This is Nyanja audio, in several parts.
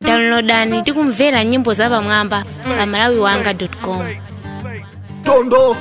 downloadani tikumvera nyimbo zapamwamba pa malawiwanga.com tondo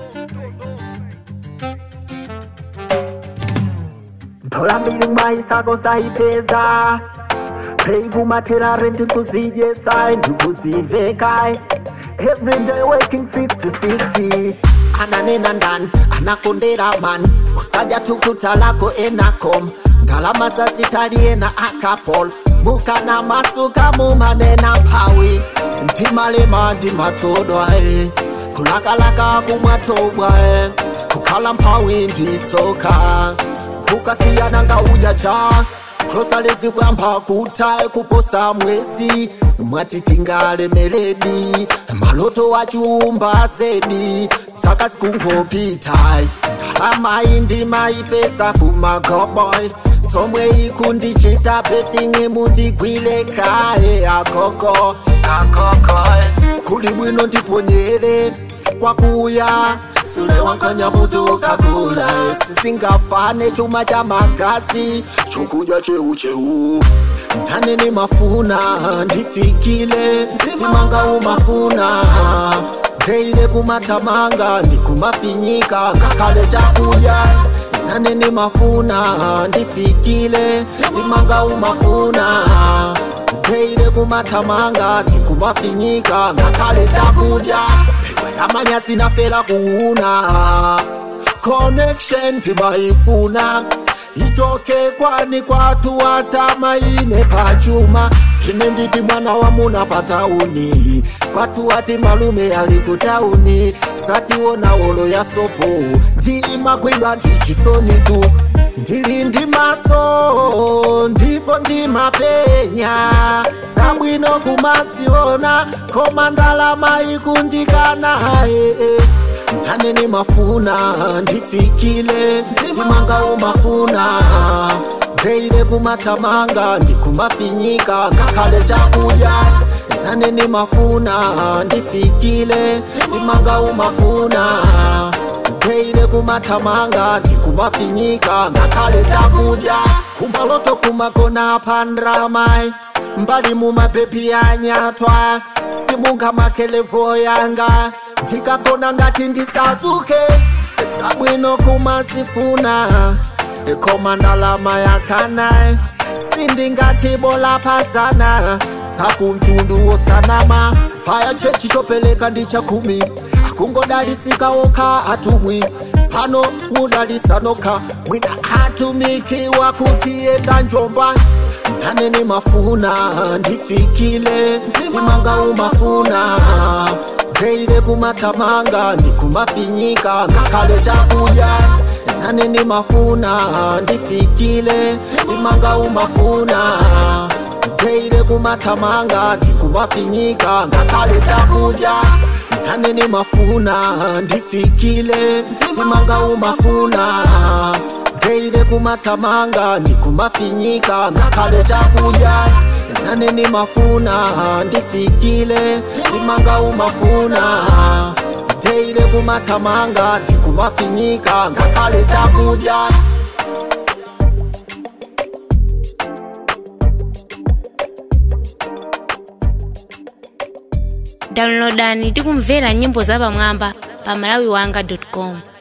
thola mbili maisako saipeza peivumaterare ndikuzidyesa ndikuzivekae everyday working 50 ananena ndani anakondera mani kusaja tukuta lako enakom ndalama zazitaliena akapol mukana masuka mumanena mphawi ndimalema ndimatodwae kulakalaka kumwatobwae kukhala mphawi nditsoka kukasiyana ngauja cha krosa lezikuyamba kutae kuposa mwezi mwati tingalemeledi maloto wachumba zedi saka sikungopitayi ngalamayi ndimayipesa kumagoboy somwe ikundichita petingi mundigwile kaye akoko kuli bwino ndiponyere kwakuya sule wankanya mutu kakula sisingafane chuma cha magazi chokudya cheucheu ndane ni mafuna ndifikile timanga umafuna teile kumatamanga ndikumafinyika ngakale chakudya nane ni mafuna ndifikile timanga umafuna teile kumatamanga ndikumafinyika ngakale chakudya amanya sinafela kuuna connection timaifuna ichoke kwani kwatu watamaine pachuma ine nditi mwana wa muna patauni kwatu wati malume ali kutauni sationa olo ya sopo ndimakwidwa ndichisoni tu ndili ndi maso ndipo ndimapenya sabwino kumaziona koma ndalama ikundikana ee ndane ni mafuna ndifikile timanga umafuna teile kumatamanga ndikumafinyika ngakhale chakudya nane ni mafuna ndifikile timanga umafuna teile kumatamanga ndikumafinyika ngakhale chakudya kumbaloto kumakona pandramai mbali mumapepi anyatwa simunga makelevo yanga ndikagona ngati ndisazuke sabwino kumazifuna koma ndalama yakana sindingati bola pazana sakumtundu wosanama faya chechi chopeleka ndi chakumi akungodalisika okha atumwi pano mudalisanoka mwina atumikiwa kutienda njomba ndane ni mafuna ndifikile timanga umafuna teile kumatamanga ndikumafinyika ngakhale chakudya nane ni mafuna ndifikile timanga umafuna teile kumatamanga ndikumafinyika ngakhale chakudya nane ni mafuna ndifikile timanga umafuna teile kumatamanga ndikumafinyika ngakhale chakudya nane ni mafuna ndifikile timanga umafuna teile kumatamanga ndikumafinyika ngakhale chakudya downloadani tikumvera nyimbo zapamwamba pa malawiwanga.com